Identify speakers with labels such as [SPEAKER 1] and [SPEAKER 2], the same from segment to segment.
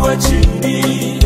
[SPEAKER 1] wa chini.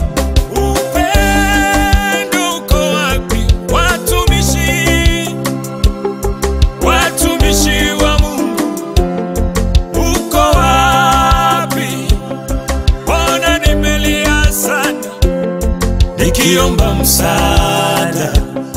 [SPEAKER 1] Upendo uko wapi, watumishi, watumishi wa Mungu, uko wapi? Mbona nimelia sana nikiomba msaada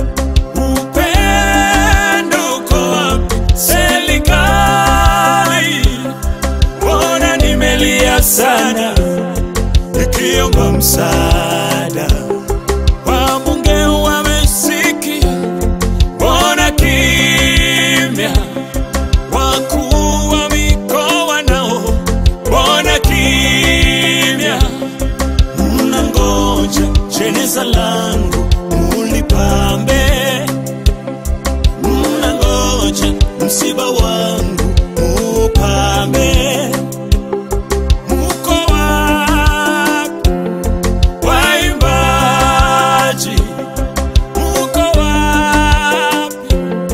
[SPEAKER 1] Upendo uko wapi? Serikali, mbona nimelia sana nikiomba msaada. Wabunge wamesikia, mbona kimya? Wakuu wa mikoa nao, mbona kimya? Mnangoja jeneza langu mulipambe mnangoja msiba wangu mupambe. Muko wapi waimbaji? Muko wapi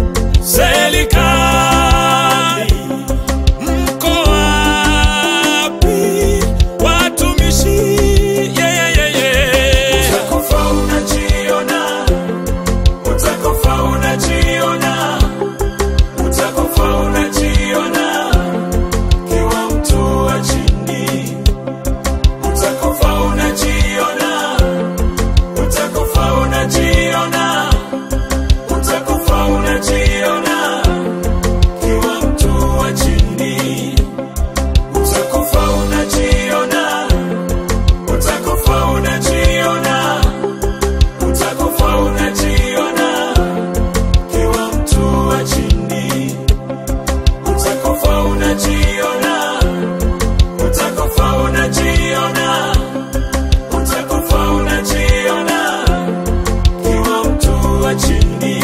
[SPEAKER 1] serikali? Mko wapi watumishi? Yeah, yeah, yeah, yeah. Utakufa unajiona utakufa unajiona, utakufa unajiona, kiwa mtu wa chini. Utakufa unajiona, utakufa unajiona, utakufa unajiona, kiwa mtu wa chini. Utakufa unajiona, utakufa unajiona, utakufa unajiona kiwa mtu wa chini, utakufa unajiona, utakufa unajiona, utakufa unajiona, kiwa mtu wa chini.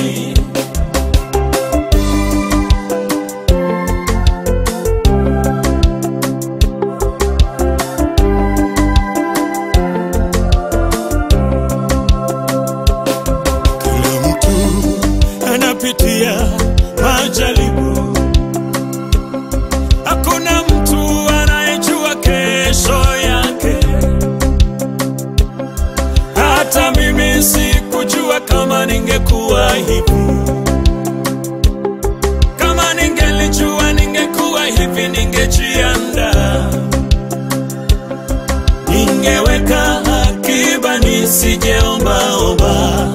[SPEAKER 1] Kila mtu anapitia majaribu, hakuna mtu anayejua kesho yake. Hata mimi sikujua kama ningekuwa hivi. Kama ningelijua ningekuwa hivi, ningejiandaa, ningeweka akiba nisijeombaomba.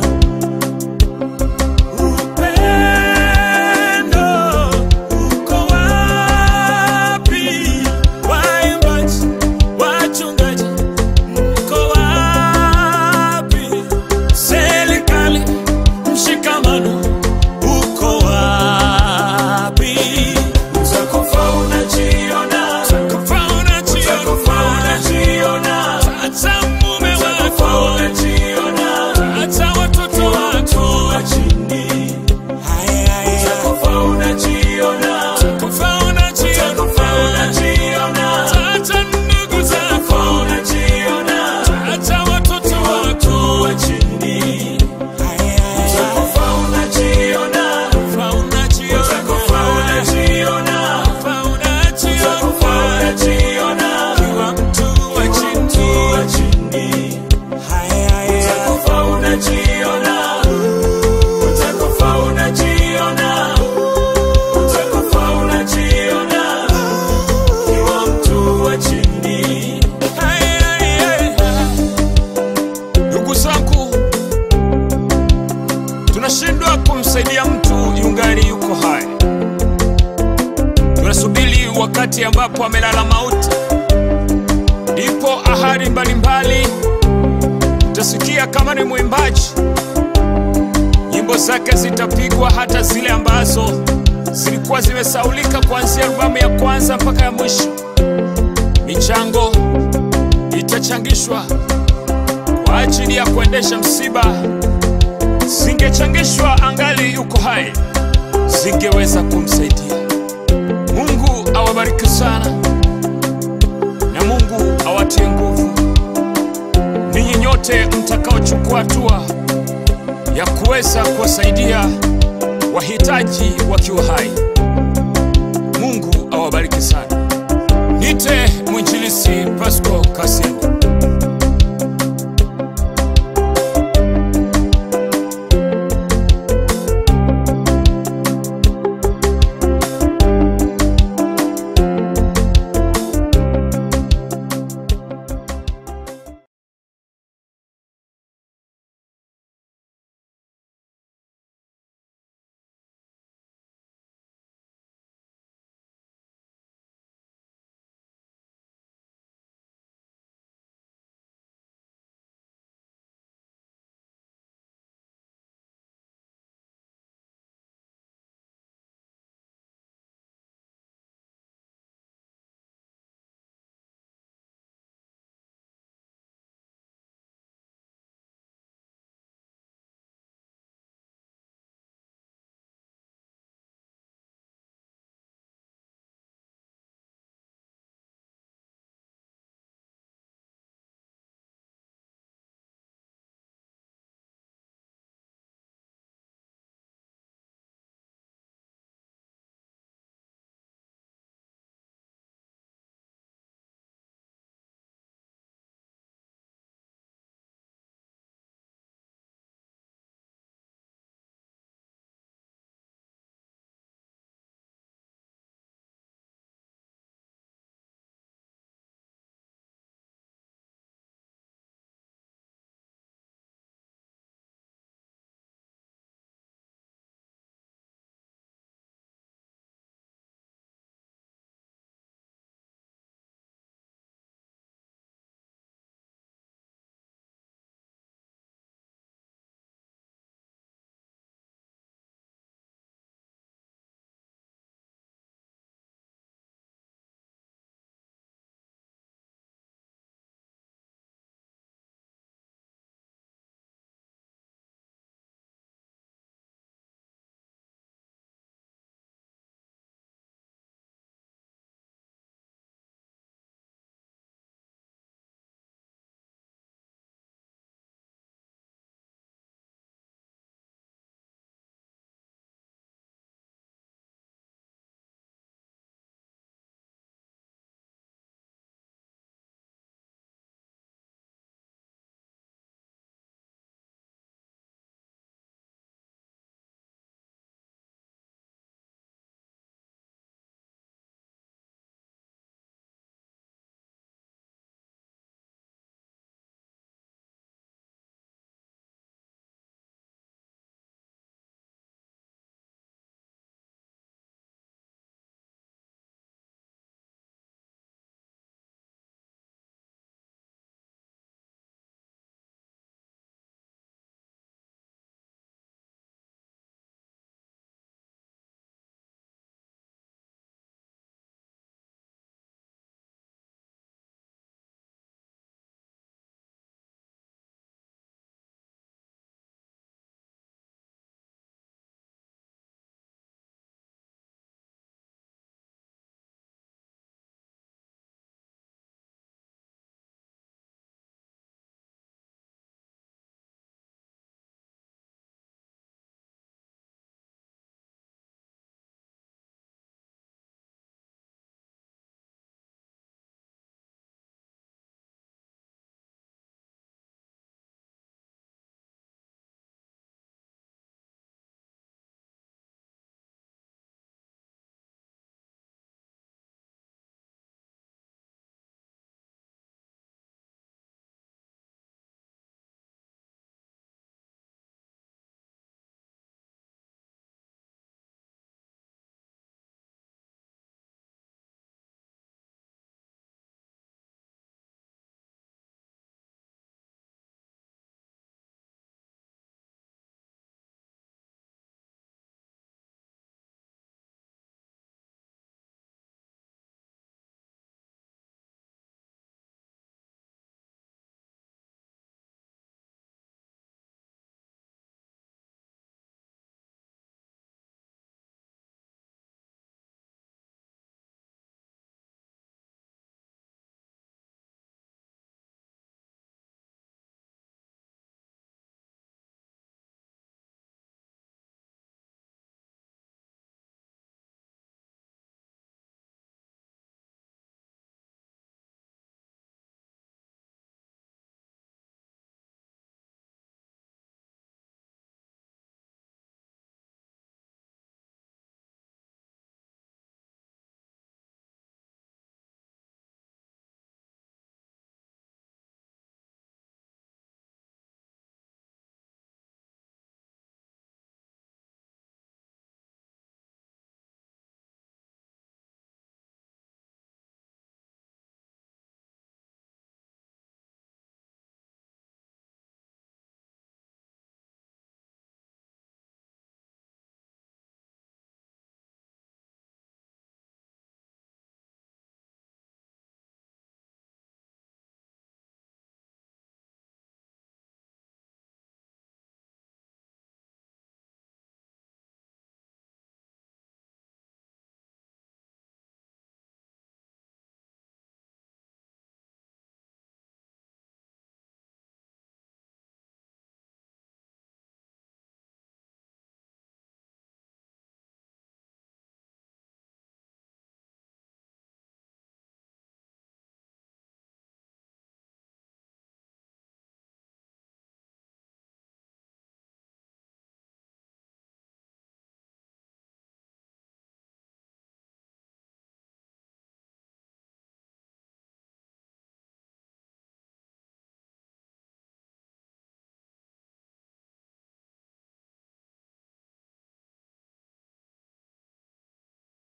[SPEAKER 1] Upendo uko wapi? Waimbaji, wachungaji, mko wapi? Serikali, mshikamano uko wapi? Utakufa unajiona, utakufa unajiona, hata mume wako unajiona, hata watoto wako wa chini. Utakufa unajiona, utakufa unajiona, hata ndugu zako unajiona, hata watoto wako wa chini. Utakufa unajiona, utakufa unajiona, utakufa unajiona, kiwa mtu wa chini. Utakufa unajiona, utakufa unajiona, utakufa unajiona, kiwa mtu wa chini. Ndugu zangu, tunashindwa kumsaidia mtu yungali yuko hai. Tunasubiri wakati ambapo amelala mauti, ndipo ahadi mbalimbali utasikia. Kama ni mwimbaji, nyimbo zake zitapigwa, hata zile ambazo zilikuwa zimesaulika kuanzia albamu ya kwanza mpaka ya mwisho. Michango itachangishwa kwa ajili ya kuendesha msiba, zingechangishwa angali yuko hai, zingeweza kumsaidia. Mungu awabariki sana na Mungu awatie nguvu ninyi nyote mtakaochukua hatua ya kuweza kuwasaidia wahitaji wakiwa hai. Mungu awabariki sana. Nite mwinjilisi Pasco Kasim.